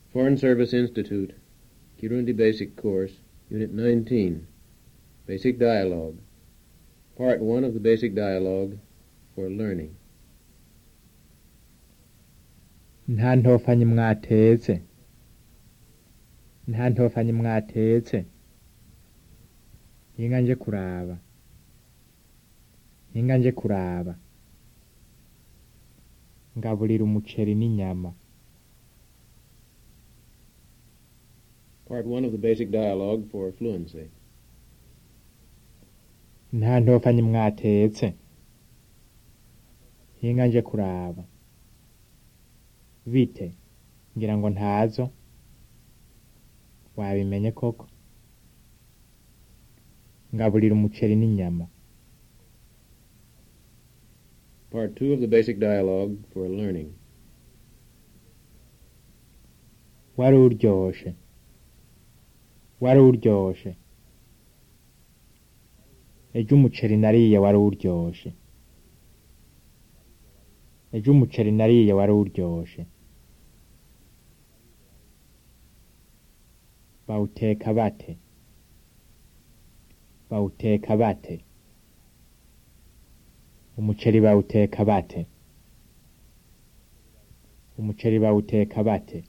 Foreign Service Institute, Kirundi Basic Course, Unit 19, Basic Dialogue, Part 1 of the Basic Dialogue for Learning. nta ntofanyi mwatetse nta ntofanyi mwatetse hinga nje kuraba hinga nje kuraba ngaburira umuceri n'inyama Part 1 of the Basic Dialogue for Fluency. nta ntofanyi mwatetse hinga nje kuraba bite ngira ngo ntazo wabimenye koko ngaburira umuceri n'inyama Part 2 of the Basic Dialogue for Learning. wari uryoshe wari uryoshe ejo umuceri nariye wari uryoshe ejo umuceri nariye wari uryoshe bawuteka bate bawuteka bate umuceri bawuteka bate umuceri bawuteka bate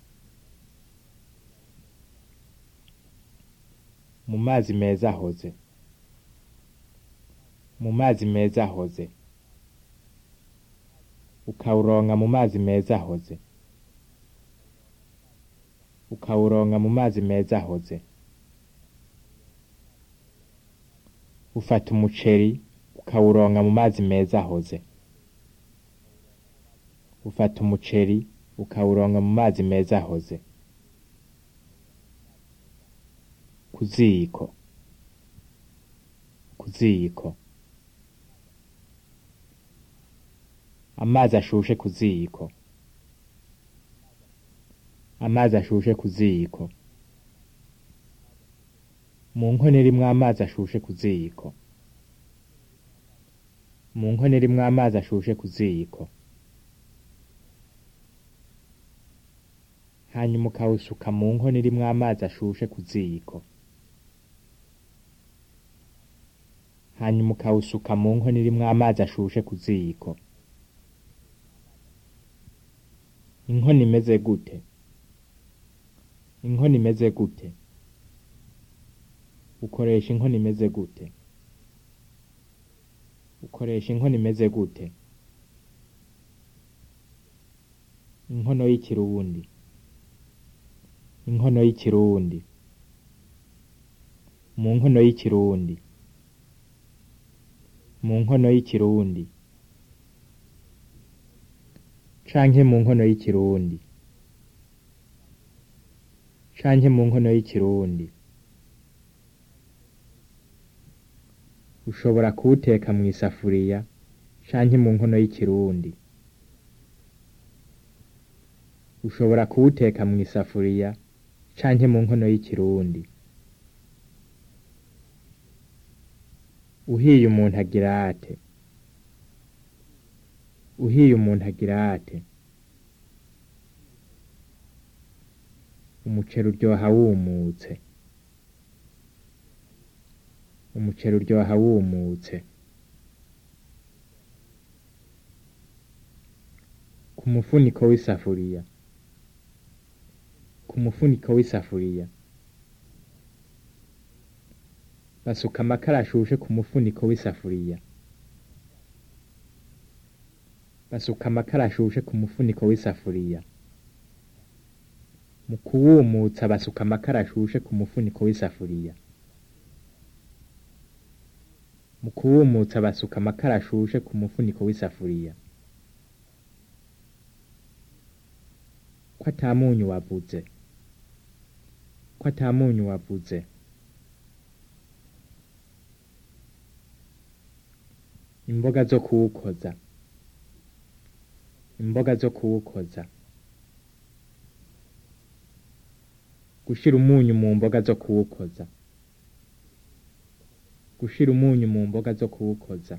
mu mazi meza ahoze mu mazi meza ahoze ukawuronka mu mazi meza ahoze ukawuronka mu mazi meza ahoze ufata umuceri ukawuronka mu mazi meza ahoze ufata umuceri ukawuronka mu mazi meza ahoze ku ziko ku ziko amazi ashushe ku ziko amazi ashushe ku ziko mu nkono irimwo amazi ashushe ku ziko mu nkono irimwo amazi ashushe ku ziko hanyuma ukawusuka mu nkono irimwo amazi ashushe ku ziko hanyuma ukawusuka mu nkono irimwo amazi ashushe ku ziko inkono imeze gute inkono imeze gute ukoresha inkono imeze gute ukoresha inkono imeze gute inkono y'ikirundi inkono y'ikirundi mu nkono y'ikirundi mu nkono y'ikirundi canke mu nkono y'ikirundi canke mu nkono y'ikirundi ushobora kuwuteka mu isafuriya canke mu nkono y'ikirundi ushobora kuwuteka mu isafuriya canke mu nkono y'ikirundi uhiye umuntu agira ate uhiye umuntu agira ate umuceri uryoha wumutse umuceri uryoha wumutse ku mufuniko w'isafuriya ku mufuniko w'isafuriya basuka amakara ashushe ku mufuniko w'isafuriya basuka amakara ashushe ku mufuniko w'isafuriya mu kuwumutsa basuka amakara ashushe ku mufuniko w'isafuriya mu kuwumutsa basuka amakara ashushe ku mufuniko w'isafuriya ko atamunyu wavuze ko atamunyu wavuze imboga zo kuwukoza imboga zo kuwukoza gushira umunyu mu mboga zo kuwukoza gushira umunyu mu mboga zo kuwukoza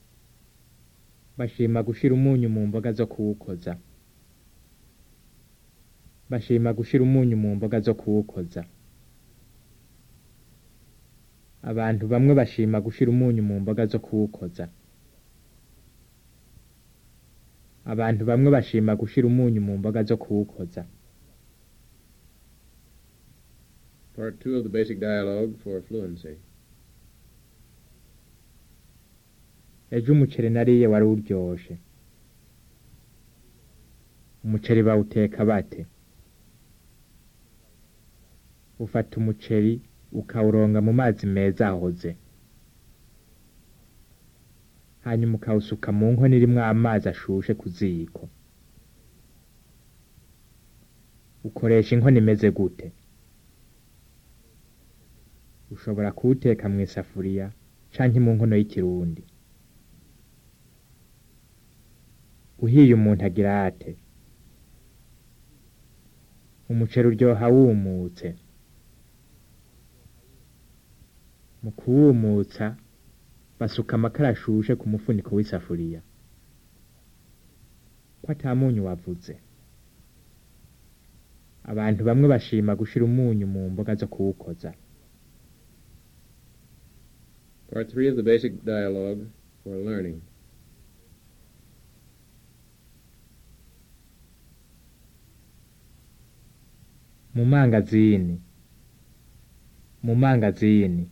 bashima gushira umunyu mu mboga zo kuwukoza bashima gushira umunyu mu mboga zo kuwukoza abantu bamwe bashima gushira umunyu mu mboga zo kuwukoza abantu bamwe bashima gushira umunyu mu mboga zo kuwukoza Part two of the basic dialogue for fluency. ejo umuceri nariye wari uryoshe umuceri bawuteka bate ufata umuceri ukawuronga mu mazi meza ahoze hanyuma ukawusuka mu nkono irimwo amazi ashushe ku ziko ukoresha inkono imeze gute ushobora kuwuteka mu isafuriya canke mu nkono y'ikirundi uhiye umuntu agira ate umuceri uryoha wumutse mu kuwumutsa basuka amakara ashushe ku mufuniko w'isafuriya ko ata munyu wavuze abantu bamwe bashima gushira umunyu mu mboga zo kuwukoza Part three of the basic dialogue for learning. mu mangazini mu mangazini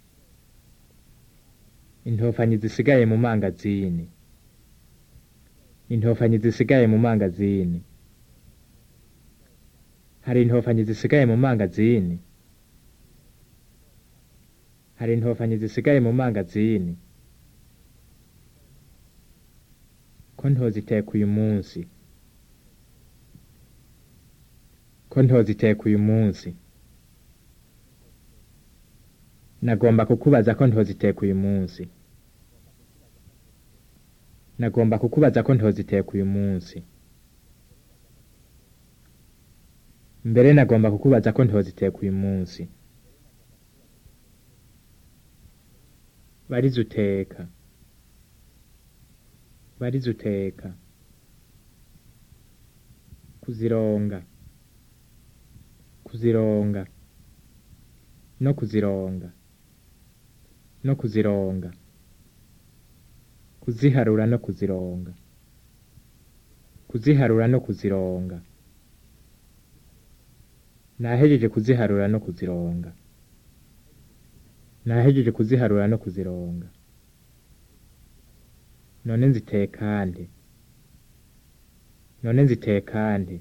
intofanyi zisigaye mu mangazini intofanyi zisigaye mu mangazini hari intofanyi zisigaye mu mangazini hari intofanyi zisigaye mu mangazini ko ntoziteka uyu munsi ko ntoziteka uyu munsi nagomba kukubaza ko ntoziteka uyu munsi nagomba kukubaza ko ntoziteka uyu munsi mbere nagomba kukubaza ko ntoziteka uyu munsi barize uteka barize uteka kuzironga kuzironga no kuzironga no kuzironga kuziharura no kuzironga kuziharura no kuzironga nahejeje kuziharura no kuzironga nahejeje kuziharura no kuzironga none nziteka nde none nziteka nde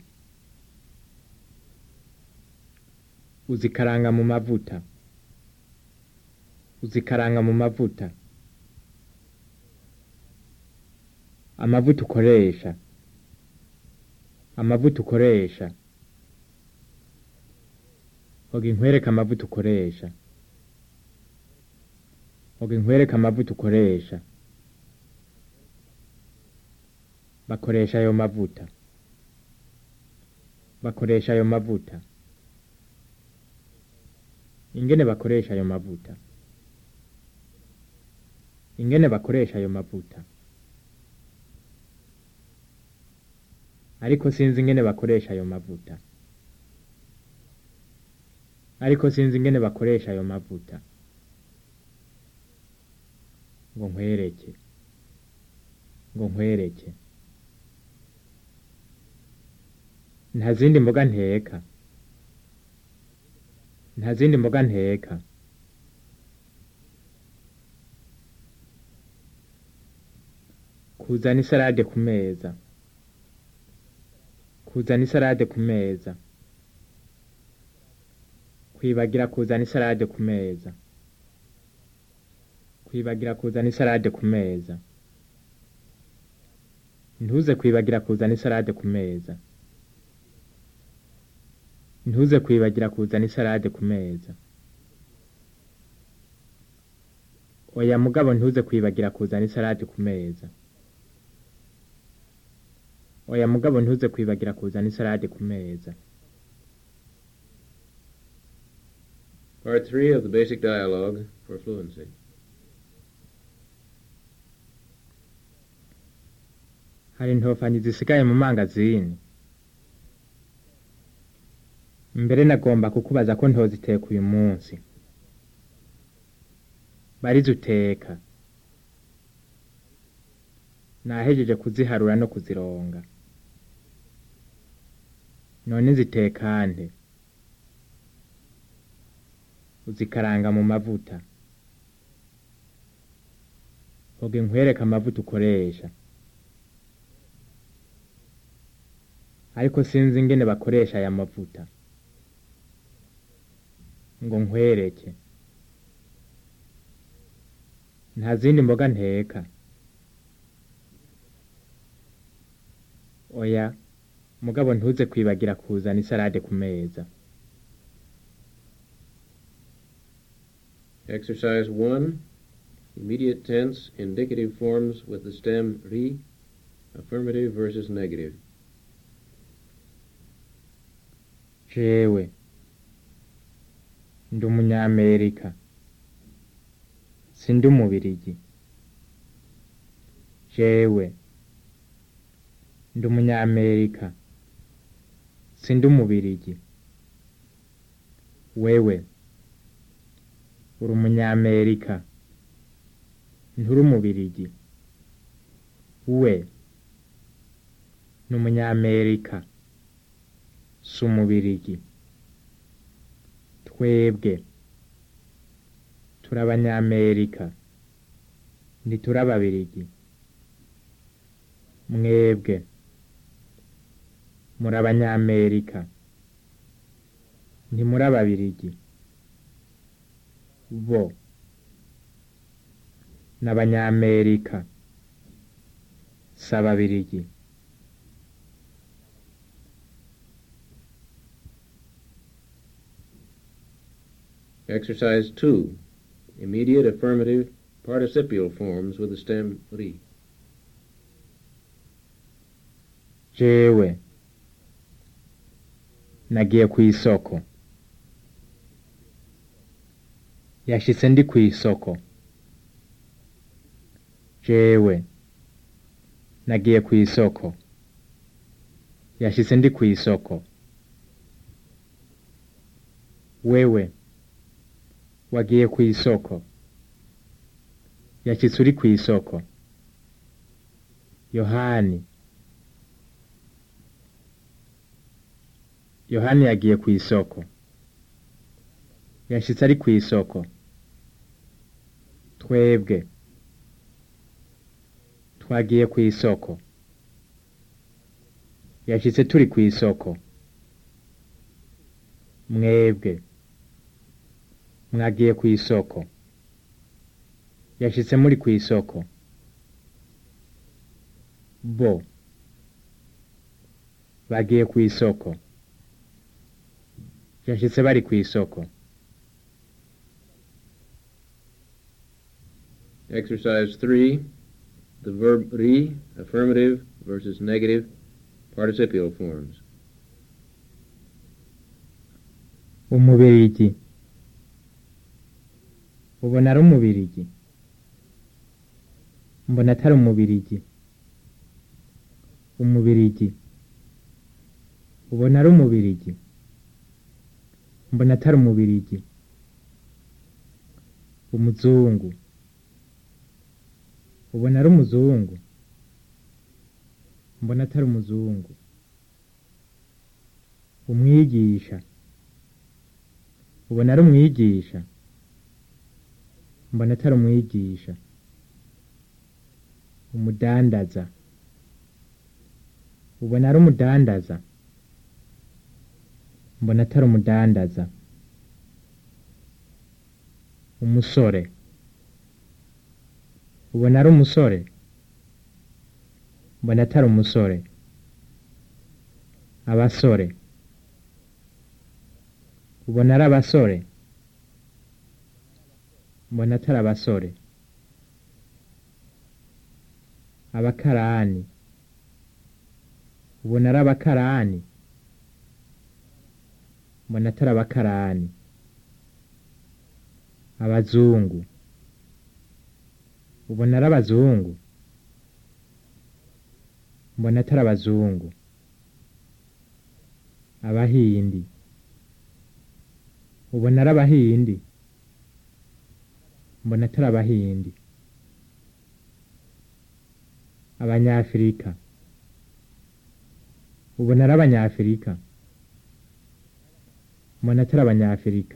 uzikaranga mu mavuta uzikaranga mu mavuta amavuta ukoresha amavuta ukoresha hoga inkwereka amavuta ukoresha hoga inkwereka amavuta ukoresha bakoresha ayo mavuta bakoresha ayo mavuta ingene bakoresha ayo mavuta ingene bakoresha ayo mavuta ariko sinzi ingene bakoresha ayo mavuta ariko sinzi ingene bakoresha ayo mavuta ngo nkwereke ngo nkwereke nta zindi mboga nteka nta zindi mboga nteka kuzana isarade ku meza kuzana isarade ku meza kwibagira kuzana isarade ku meza kwibagira kuzana isarade ku meza ntuze kwibagira kuzana isarade ku meza ntuze kwibagira kuzana isarade ku meza oya mugabo ntuze kwibagira kuzana isarade ku meza oya mugabo ntuze kwibagira kuzana isarade ku meza Part three of the basic dialogue for fluency. hari intofanyi zisigaye mu mangazini mbere nagomba kukubaza ko ntoziteka uyu munsi barizo uteka nahejeje kuziharura no kuzironga none zitekande uzikaranga mu mavuta hoge nkwereka amavuta ukoresha ariko sinzi ingene bakoresha aya mavuta ngo nkwereke nta zindi mboga nteka oya mugabo ntuze kwibagira kuzana isarade ku meza Exercise 1. Immediate tense indicative forms with the stem ri, affirmative versus negative. jewe ndi umunyamerika sindi umubirigi jewe ndi umunyamerika sindi umubirigi wewe uri umunyamerika nturi umubirigi we ni umunyamerika si umubirigi twebwe turi abanyamerika ntituri ababirigi mwebwe muri abanyamerika ntimuri ababirigi bo ni abanyamerika si ababirigi Exercise 2. Immediate affirmative participial forms with the stem ri. jewe nagiye ku isoko yashitse ndi ku isoko jewe nagiye ku isoko yashitse ndi ku isoko wewe wagiye ku isoko yashitse uri ku isoko yohani yohani yagiye ku isoko yashitse ari ku isoko twebwe twagiye ku isoko yashitse turi ku isoko mwebwe mwagiye ku isoko yashitse muri ku isoko bo bagiye ku isoko yashitse bari ku isoko Exercise 3. The verb ri, affirmative versus negative participial forms. umubirigi ubona ari umubirigi mbona atari umubirigi umubirigi ubona ari umubirigi mbona atari umubirigi umuzungu ubona ari umuzungu mbona atari umuzungu umwigisha ubona ari umwigisha mbona atari umwigisha umudandaza ubona ari umudandaza mbona atari umudandaza umusore ubona ari umusore mbona atari umusore abasore ubona ari abasore mbona atari abasore abakarani ubona ari abakarani mbona atari abakarani abazungu ubona ari abazungu mbona atari abazungu abahindi ubona ari abahindi mbona atari abahindi abanyafurika ubona ari abanyafurika mbona atari abanyafurika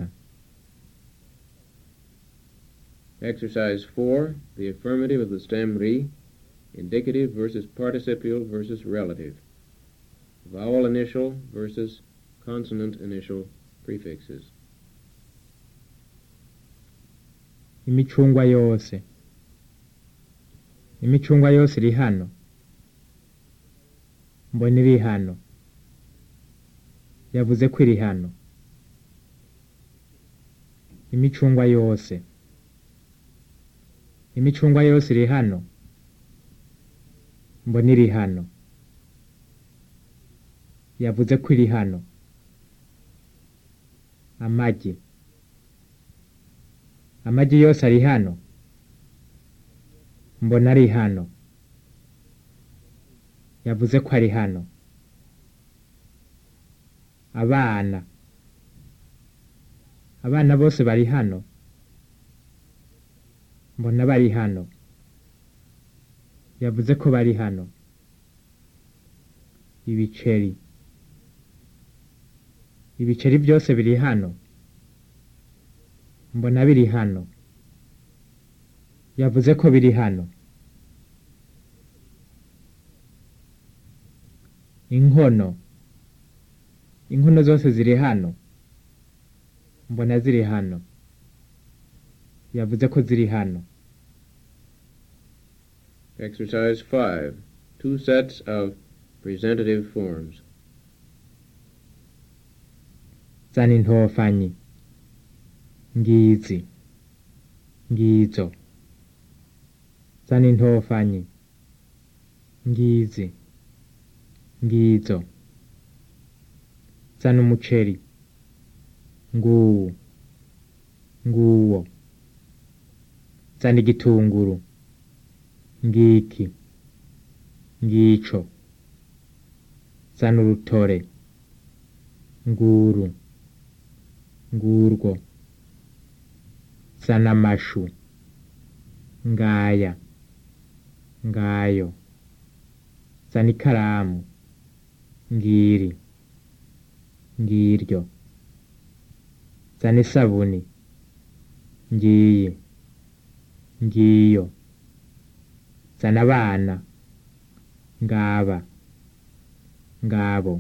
Exercise 4. The affirmative of the stem re. Indicative versus participial versus relative. Vowel initial versus consonant initial prefixes. imicungwa yose imicungwa yose iri hano mbona iri hano yavuze ko iri hano imicungwa yose imicungwa yose iri hano mbona iri hano yavuze ko iri hano amagi amagi yose ari hano mbona ari hano yavuze ko ari hano abana abana bose bari hano mbona bari hano yavuze ko bari hano ibiceri ibiceri byose biri hano mbona biri hano yavuze ko biri hano inkono inkono zose ziri hano mbona ziri hano yavuze ko ziri hano Exercise 5. Two sets of presentative forms. zana intofanyi ngizi ngizo zana intofanyi ngizi ngizo zana umuceri nguwu nguwo zana igitunguru ngiki ngico zana urutore nguru ngurwo zana amashu ngaya ngayo zana ikaramu ngiri ngiryo zana isabuni ngiyi ngiyo zana abana ngaba ngabo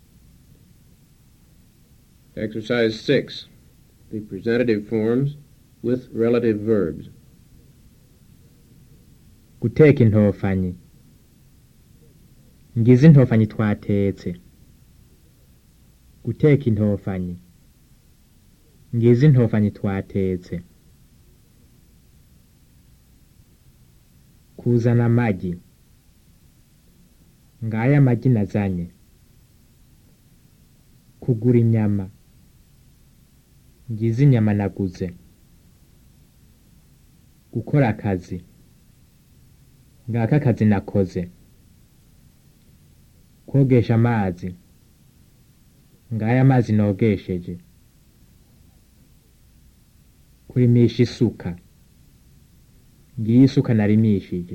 Exercise 6. The presentative forms with relative verbs. guteka intofanyi ngize intofanyi twatetse guteka intofanyi ngize intofanyi twatetse kuzana amagi ngaya amagi nazanye kugura inyama ngize inyama naguze gukora akazi ngaka akazi nakoze kogesha amazi ngaya amazi nogesheje kurimisha isuka ngiyi isuka narimishije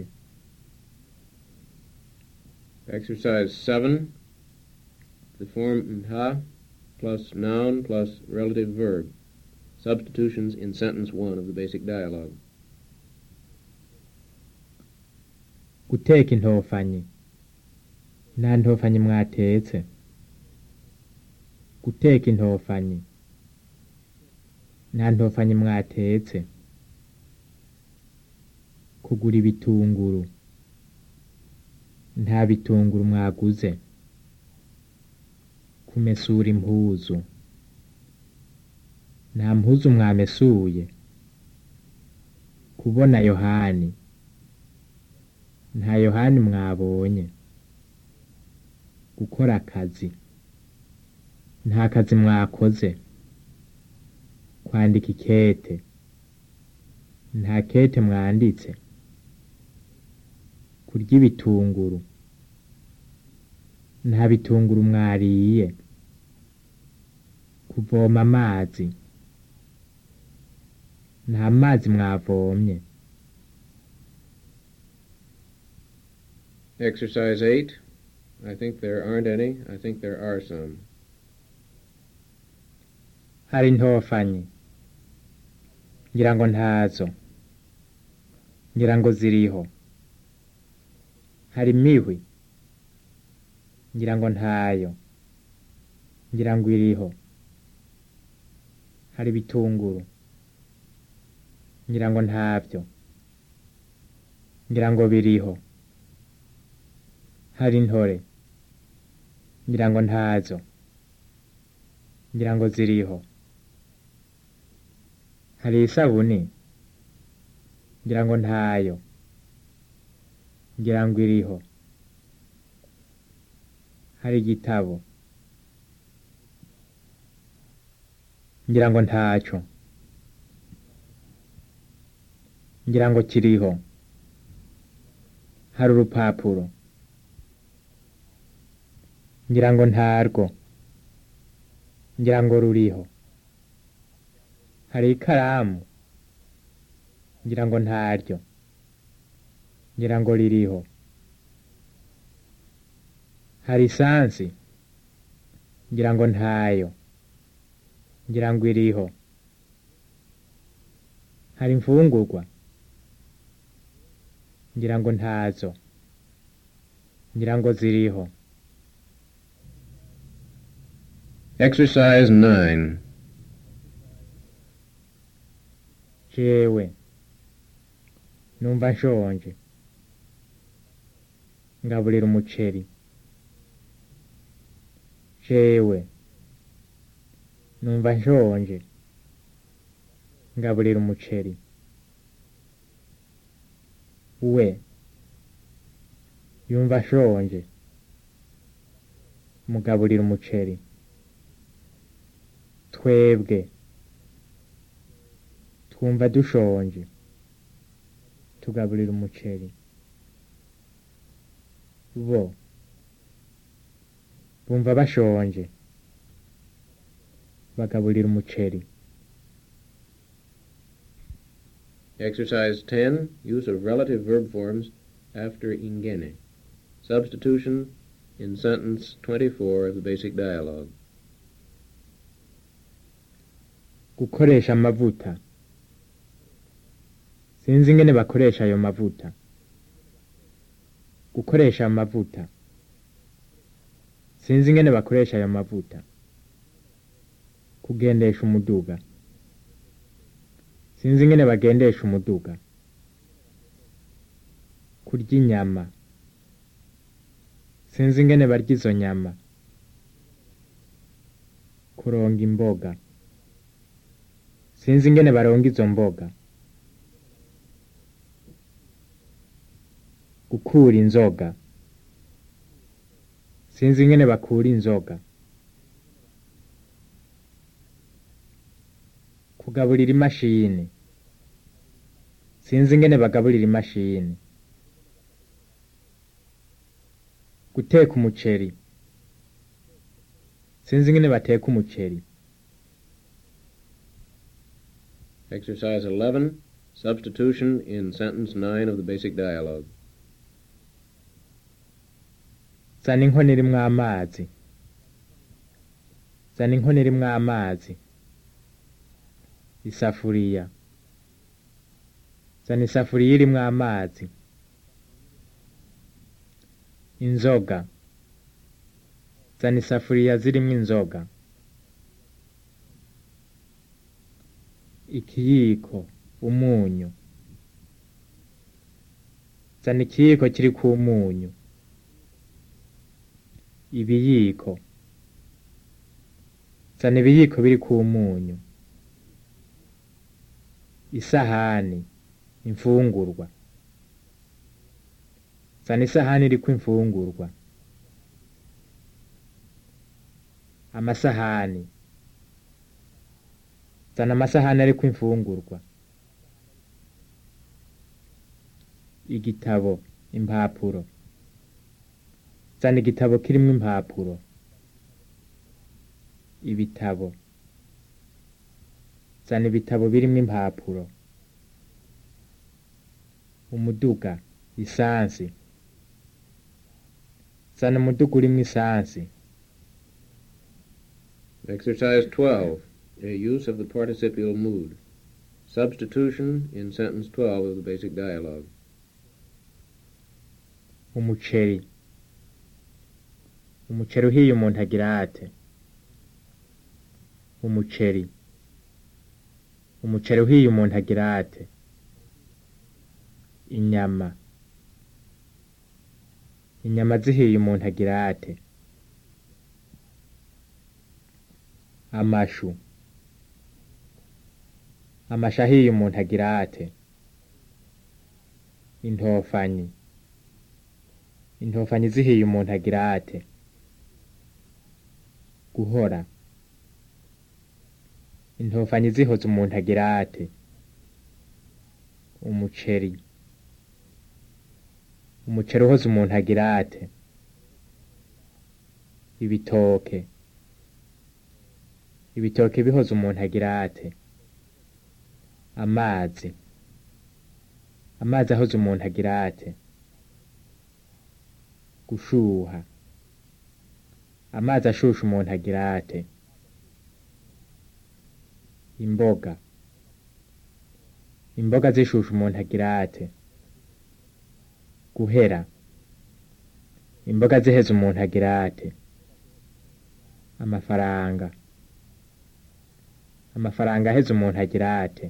Exercise 7. The form nha plus noun plus relative verb. Substitutions in sentence 1 of the basic dialogue. guteka intofanyi nta ntofanyi mwatetse guteka intofanyi nta ntofanyi mwatetse kugura ibitunguru nta bitunguru mwaguze kumesura impuzu nta mpuzu mwamesuye kubona yohani nta yohani mwabonye gukora akazi nta kazi mwakoze kwandika ikete nta kete mwanditse kurya ibitunguru nta bitunguru mwariye kuvoma amazi nta mazi mwavomye Exercise 8. I think there aren't any. I think there are some. hari ntofanyi ngira ngo ntazo ngira ngo ziriho hari imihwi ngira ngo ntayo ngira ngo iriho hari ibitunguru ngira ngo ntabyo ngira ngo biriho hari intore ngira ngo ntazo ngira ngo ziriho hari isabuni ngira ngo ntayo ngira ngo iriho hari igitabo ngira ngo ntaco ngira ngo kiriho hari urupapuro ngira ngo ntarwo ngira ngo ruriho hari ikaramu ngira ngo ntaryo ngira ngo ririho hari isansi ngira ngo ntayo ngira ngo iriho hari imfungurwa ngira ngo ntazo ngira ngo ziriho Exercise 9. jewe numva nshonje ngaburira umuceri jewe numva nshonje ngaburira umuceri we yumva ashonje mugaburira umuceri twebwe twumva dushonje tugaburira umuceri bo bumva bashonje bagaburira umuceri Exercise 10. Use of relative verb forms after ingene. Substitution in sentence 24 of the basic dialogue. gukoresha amavuta sinzi ingene bakoresha ayo mavuta gukoresha amavuta sinzi ingene bakoresha ayo mavuta kugendesha umuduga sinzi ingene bagendesha umuduga kurya inyama sinzi ingene barya izo nyama kuronga imboga sinzi ingene baronga izo mboga gukura inzoga sinzi ingene bakura inzoga kugaburira imashini sinzi ingene bagaburira imashini guteka umuceri sinzi ingene bateka umuceri Exercise 11. Substitution in sentence 9 of the basic dialogue. zana inkono irimwo amazi zana inkono irimwo amazi isafuriya zana isafuriya irimwo amazi inzoga zana isafuriya zirimwo inzoga ikiyiko umunyu zana ikiyiko kiriko umunyu ibiyiko zana ibiyiko biriko umunyu isahani imfungurwa zana isahani iriko imfungurwa amasahani zana amasahani ariko imfungurwa igitabo impapuro zana igitabo kirimwo impapuro ibitabo zana ibitabo birimwo impapuro umuduga isansi zana umuduga urimwo isansi Exercise 12. A use of the participial mood. Substitution in sentence 12 of the basic dialogue. umuceri umuceri uhiye umuntu agira ate umuceri umuceri uhiye umuntu agira ate inyama inyama zihiye umuntu agira ate amashu amashu ahiye umuntu agira ate intofanyi intofanyi zihiye umuntu agira ate guhora intofanyi zihoze umuntu agira ate umuceri umuceri uhoze umuntu agira ate ibitoke ibitoke bihoze umuntu agira ate amazi amazi ahoze umuntu agira ate gushuha amazi ashusha umuntu agira ate imboga imboga zishusha umuntu agira ate guhera imboga ziheze umuntu agira ate amafaranga amafaranga aheze umuntu agira ate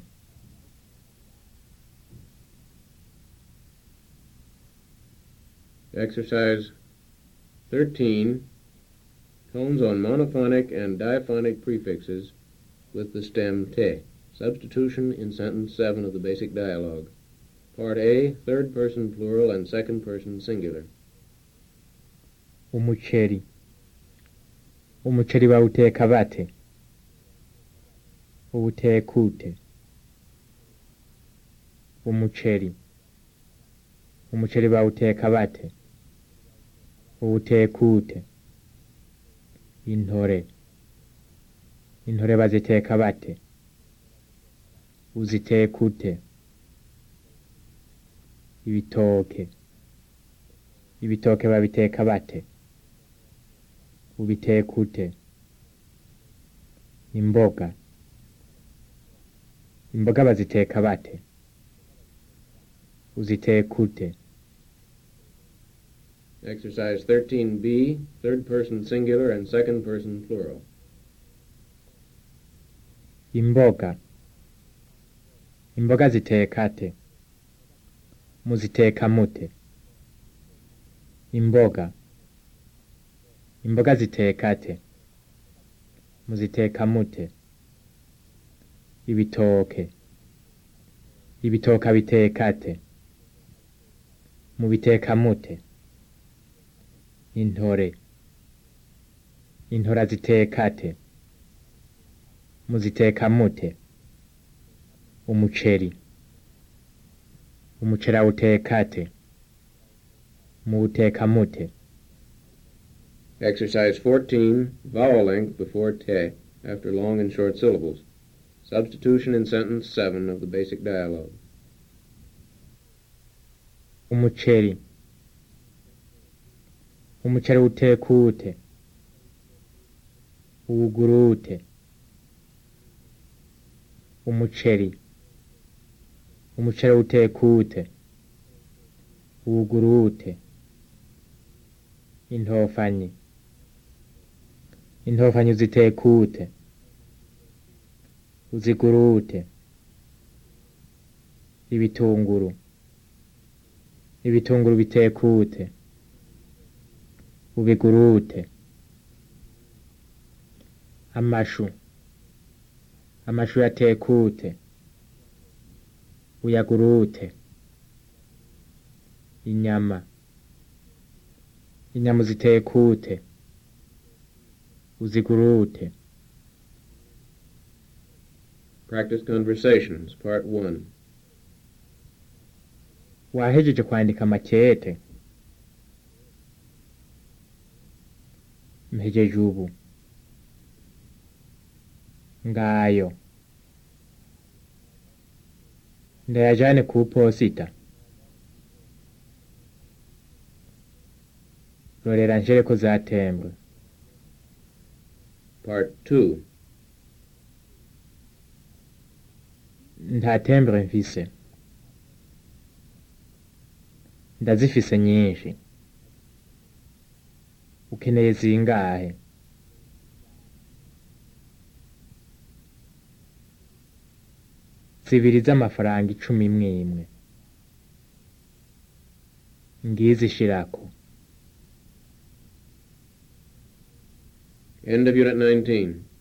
Exercise 13. Tones on monophonic and diphonic prefixes with the stem te. Substitution in sentence 7 of the basic dialogue. Part A, third person plural and second person singular. umuceri umuceri bawuteka bate uwuteka ute umuceri umuceri bawuteka bate uwuteka ute intore intore baziteka bate uziteka ute ibitoke ibitoke babiteka bate ubiteka ute imboga imboga baziteka bate uziteka ute Exercise 13B, third person singular and second person plural. imboga imboga ziteka te muziteka mute imboga imboga ziteka te muziteka mute ibitoke ibitoka biteka te mubiteka mute intore intora ziteka te muziteka mute umuceri umuceri awuteka te muwuteka mute Exercise 14, vowel length before te after long and short syllables. Substitution in sentence 7 of the basic dialogue. umuceri umuceri uteka ute uwugura ute umuceri umuceri uteka ute uwugura ute intofanyi intofanyi uziteka ute uzigura ute ibitunguru ibitunguru biteka ute ubigura ute amashu amashu yateka ute uyagura ute inyama inyama uziteka ute uzigura ute Practice conversations, part 1. wahejeje kwandika makete mpejeje ubu ngayo ndayajane ku posita rorera njere ko zatembwe Part 2. nta tembure mfise ndazifise nyinshi ukeneye zingahe zibiri z'amafaranga icumi imwe imwe ngizi shirako End of Unit 19.